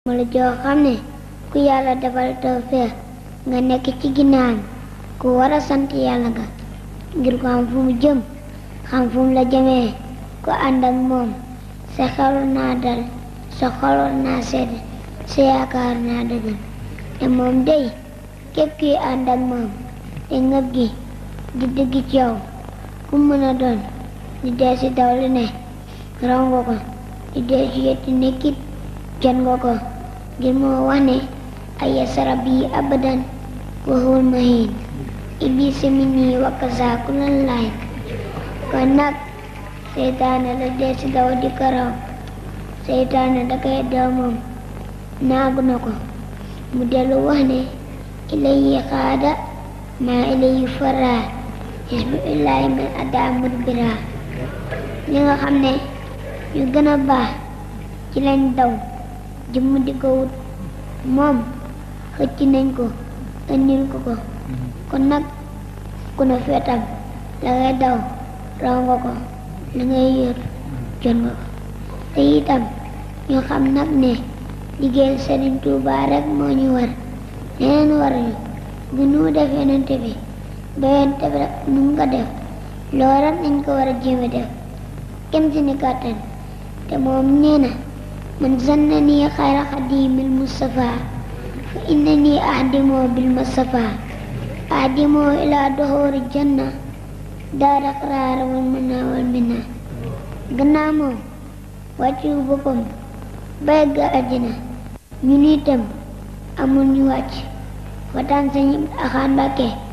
ma la joo xam ne ku yàlla defal tawfeex nga nekk ci ginnaawam ku war a sant yàlla nga ngir ko xam fu mu jëm xam fu mu la jëmee ku ànd ak moom sa xelu naa dal sa xolu naa sedd sa yaakaar naa dëgër te moom day képp kuy ànd ak moom te ngëb gi di dëgg ci yow ku mën a doon di dee si daw li ne raw nga ko di dee si yetti nekkit jot nga ko ngir moo wax ne ay sarab yi abadan waxul mahin iblis minni wa kaza kulan laay kon nag seytaane la dee si daw di ko raw seytaane da koy daw moom naagu na ko mu dellu wax ne ilayi xaada maa ilayi fara xisbu illaahi man adaa mudbira li nga xam ne ñu gën a baax ci lañ daw jëmm di ko wut moom xëcc nañ ko ëndil ko ko kon nag ku ne feetam la ngay daw raw nga ko la ngay yër jot nga ko te itam ñu xam nag ne liggéeyal Sëriñ Tuubaa rek moo ñu war leneen war ñu bu nu def yonente bi ba yonente bi rek nu nga def loolu rek nañ ko war a jéeme def kenn si ni kàttan te moom nee na man zannani xayra xadimil Mustafa fa innani ahdimoo bil Mustafa ahdimoo ilaa doxoori janna daara xaraar wal mana wal minna gannaaw moom wàccu boppam bay ga àddina ñun itam amul ñu wàcc wataan sañu axaan Mbàkke